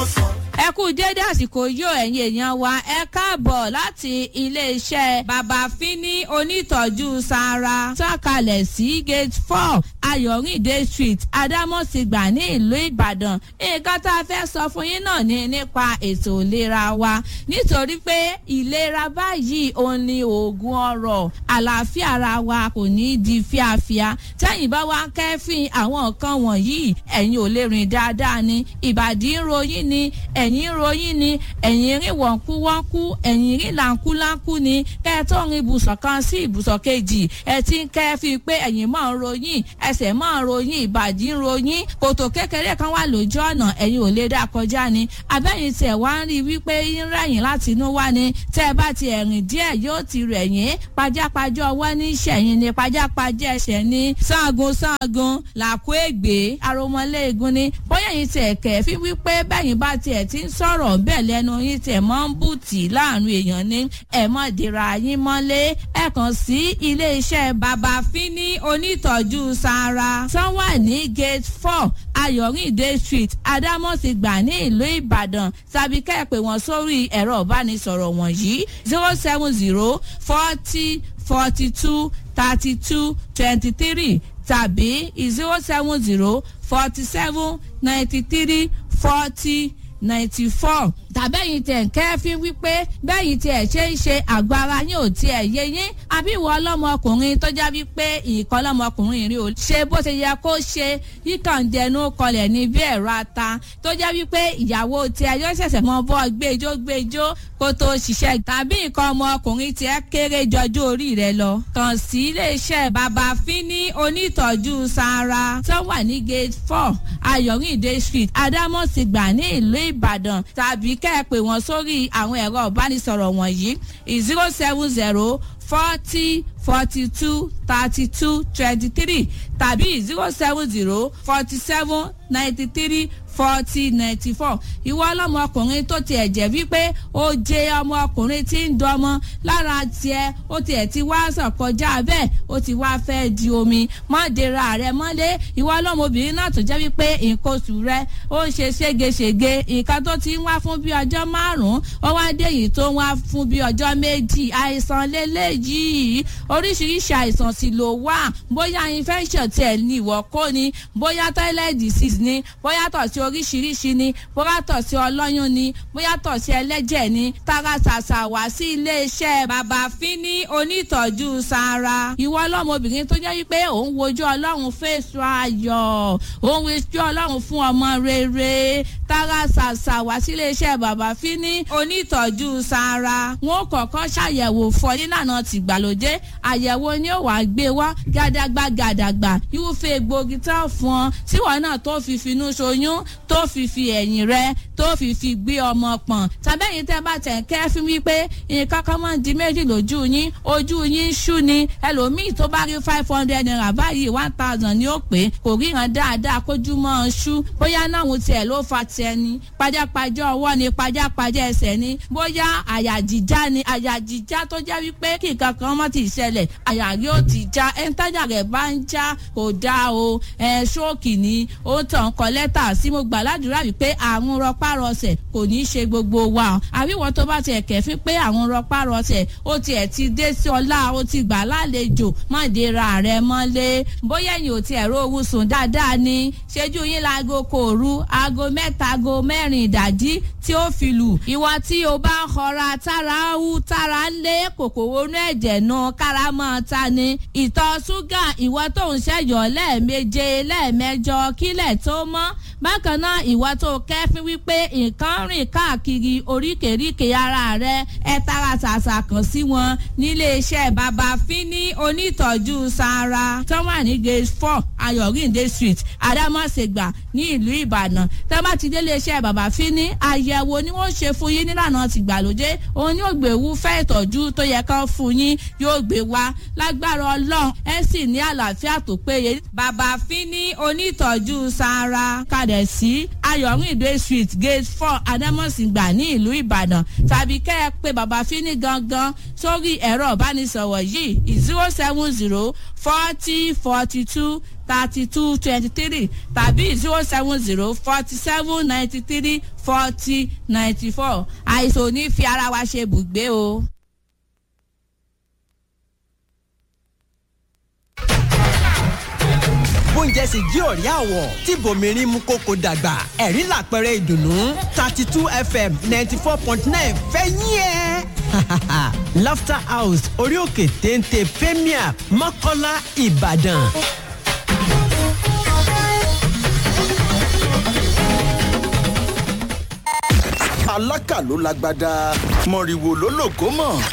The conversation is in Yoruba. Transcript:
ẹ kú dédé àsìkò yóò ẹ̀yin èèyàn wa ẹ káàbọ̀ láti iléeṣẹ́ bàbá fínní onítọ̀jú sara sọ̀kalẹ̀ sí gate four ayọ̀rìndé street adámọ̀sígbà ní ìlú ìbàdàn nǹkan tá a fẹ́ sọ fún yín náà ni nípa ètò ìlera wa nítorí pé ìlera báyìí òun ni oògùn ọrọ̀ àlàáfíà ara wa kò ní í di fíafíà tẹ́yìn bá wá kẹ́fìn àwọn nǹkan wọ̀nyí ẹ̀yin ò lè rìn dáadáa ni ìbàdí ń ròyìn ni ẹ̀yìn ń ròyìn ni ẹ̀yìn rìn wọ̀nkúwọ́nkú ẹ̀yìn rìn làǹkúláǹkú ni kẹ́ ẹ tó rin ibùsọ̀ kan sí ibùsọ̀ kejì ẹ ti ń kẹ́fìn pé ẹ̀yìn máa ń ròyìn ẹsẹ̀ máa ń ròyìn ìbàdí ń ròyìn kòtò kékeré kan wà lójú ọ̀nà ẹ̀yin ò lè dá kọjá ni abẹ́yìn tiẹ̀ wá ń rí wípé ń rẹ̀yìn láti inú wá ni tẹ́ ẹ bá ti ẹ̀rìn díẹ̀ yóò ti rẹ̀yìn pajápajá ọwọ́ ní ìṣẹ̀yìn ni pajápajá ẹsẹ̀ ní sáàgùn sáàgùn làkú ègbé aromọléegun ni bóyá yìí tiẹ̀ kẹ̀ fi wípé bẹ́yìn bá tiẹ̀ ti ń sọ̀rọ̀ bẹ́ẹ̀ lẹ́nu yín tiẹ̀ mọ́ ń bùtì láàrin èèyàn ní ẹ̀ mọ́ dira yín mọ́lé ẹ̀ kàn sí ilé iṣẹ́ bàbá fínní onítọ̀jú sara tán wà ní gate four ayọ̀rìndé street adámọ̀sígbà ní ìlú ìbàdàn tàbí kẹ́ẹ̀pẹ́ wọn sórí ẹ̀rọ ìbánisọ̀rọ̀ wọ̀nyí zero seven zero forty forty two thirty two twenty three tàbí zero seven zero forty seven ninety three forty ninety four tàbẹ́yìn tẹ̀ ń kẹ́fín wípé bẹ́yìn tiẹ̀ ṣe ń ṣe àgọ́ ara yín ò tiẹ̀ yé yín àbí ìwọ ọlọ́mọkùnrin tó já wípé ìkọ́ ọlọ́mọkùnrin rí o ṣe bó ṣe yẹ kó ṣe yíkàndẹnu kọlẹ̀ ní bí ẹ̀rọ ata tó já wípé ìyàwó tiẹ̀ yóò ṣẹ̀ṣẹ̀ mọ bọ́ gbẹjọ́ gbẹjọ́ kó tó ṣiṣẹ́ tàbí nǹkan ọmọkùnrin tiẹ̀ kéré jọjú orí rẹ lọ kàn sí iléeṣẹ́ bàbá fínní onítọ̀jú sara tó wà ní gate four ayọ̀rìndé street adámọ̀sígbà ní ìlú ìbàdàn tàbí kẹ́ ẹ pè wọ́n sórí àwọn ẹ̀rọ ìbánisọ̀rọ̀ wọ̀nyí zero seven zero forty forty two thirty two twenty three tàbí zero seven zero forty seven ninety three forty ninety four ìwọ ọlọmọkùnrin tó tiẹ̀ jẹ́ wípé ó jẹ ọmọkùnrin tí ń dọmọ lára tiẹ̀ ó tiẹ̀ ti wá sàn kọjá bẹ́ẹ̀ ó ti wá fẹ́ di omi mọ́dera rẹ mọ́lé ìwọ ọlọ́mọbìnrin náà tó jẹ́ wípé nǹkan oṣù rẹ ó ń ṣe ségesège nǹkan tó ti ń wá fún bí ọjọ́ márùn-ún ó wá dé yìí tó ń wá fún bí ọjọ́ méjì àìsàn lélẹ́yìí oríṣiríṣi àìsàn sì ló wà bóyá infection tiẹ̀ ní ìwọ kó ni bóyá toilet disease ni bóyá tọ̀ sí oríṣiríṣi ni bóyá tọ̀ sí ọlọ́yún ni bóyá tọ̀ sí ẹlẹ́jẹ̀ ni tara ṣàṣà wá sí iléeṣẹ́ bàbá fínní onítọ̀jú sara ìwọ ọlọ́mọbìnrin tó jẹ́ wípé òun wojú ọlọ́run fèsù ayọ̀ òun wojú ọlọ́run fún ọmọ rere tara ṣàṣà wá sí iléeṣẹ́ bàbá fínní onítọ̀jú sara wọn kọ̀ọ̀kan ṣàyẹ̀wò fọ nílànà tìgbàlódé àyẹ̀wò ni ó wàá gbé wá gàdàgbà gàdàgbà irúfẹ́ egbògi tán fún ọ tíwọ náà tó fi finú ṣoyún tó fi fi ẹ̀yìn rẹ tó fi fi gbé ọmọ pọ̀n tàbẹ́yìn tẹ́ bá tẹ̀ kẹ́ fún wípé nǹkan kan máa ń di méjì lójú yín ojú yín ṣú ni ẹlòmíì tó bá rí five hundred naira báyìí one thousand ni ó pé kò ríran dáadáa kójú mọ́ ọ ṣú bóyá náà tiẹ̀ ló fa tiẹ̀ ni pajápajá ọwọ́ ni pajápajá ẹsẹ̀ ni bóyá àyà jíjá ni àyà jíjá tó jẹ́ wípé kí nǹkan kan má ti ṣẹlẹ̀ àyà rí ó ti já ẹ̀ńtájà rẹ̀ bá ń já kò dáa o ẹ̀ ṣóòkì ni ó tàn kọ́ lẹ́tà sí mo gbà ládùúrà wípé àrùn rọpárọsẹ̀ kò ní í ṣe gbogbo wa àríwọ̀ tó bá tiẹ̀ kẹ̀fín pé àrùn rọpárọsẹ̀ ó tiẹ̀ ti dé sí ọlá ó ti gbà lálejò mọ̀déra rẹ̀ mọ́lé bóyá ẹ̀yìn ò tiẹ̀ rówó sùn dáadáa ni ṣẹ́jú yín láago kò rú aago mẹ́ta aago mẹ́rin ìdájí tí ó fi lù ìwọ tí o bá ń họra tára ń wú tára ń lé kòkòrò inú ẹ̀jẹ̀ náà kára máa ta ni ìtọ̀ ṣúgà ìwọ tó ń ṣẹ̀yọ̀ lẹ́ẹ̀meje lẹ́ẹ̀mẹjọ kílẹ̀ tó mọ́ bákan náà ìwọ tó kẹ́fín wípé nǹkan rìn káàkiri oríkèéríkèé ara rẹ ẹ tara ṣàṣà kàn sí wọn nílé iṣẹ́ bàbá fínní onítọ̀jú sara tó wà ní gate four ayọ̀rìndé street adámọ̀sẹ̀gbà ní ìlú ìbàdàn tó bá ti délé iṣẹ́ bàbá fínní àyẹ̀wò ni wọ́n ṣe fún yín nílànà tìgbàlódé òun yóò gbé wúfẹ́ ìtọ́jú tó yẹ kán fún yín yóò gbé wá lágbára ọlọ́run ẹ sì ní àlàáfíà tó péye bàbá fínní onítọ̀jú sara kalẹ̀ sí ayọ̀rìndé street gate four adamosingba ní ìlú ìbàdàn tàbí kẹ́ ẹ pé bàbá fínní gangan sórí ẹ̀rọ ìbánisọ̀rọ̀ yìí zero seven zero forty forty two thirty two twenty three tàbí zero seven zero forty seven ninety three forty ninety four àìsàn ò ní fi ara wa ṣe bùgbé o. bóúnjẹ sì jí òrí àwọ̀ tí bòmírín mú kókó dàgbà ẹ̀rí làpẹrẹ ìdùnnú thirty two fm ninety four point nine fẹ́yìn ẹ̀. laughter house orí òkè téńté premier mọ́kọ́lá ìbàdàn. alákà ló lágbádá mọ̀rìwò ló lògó mọ̀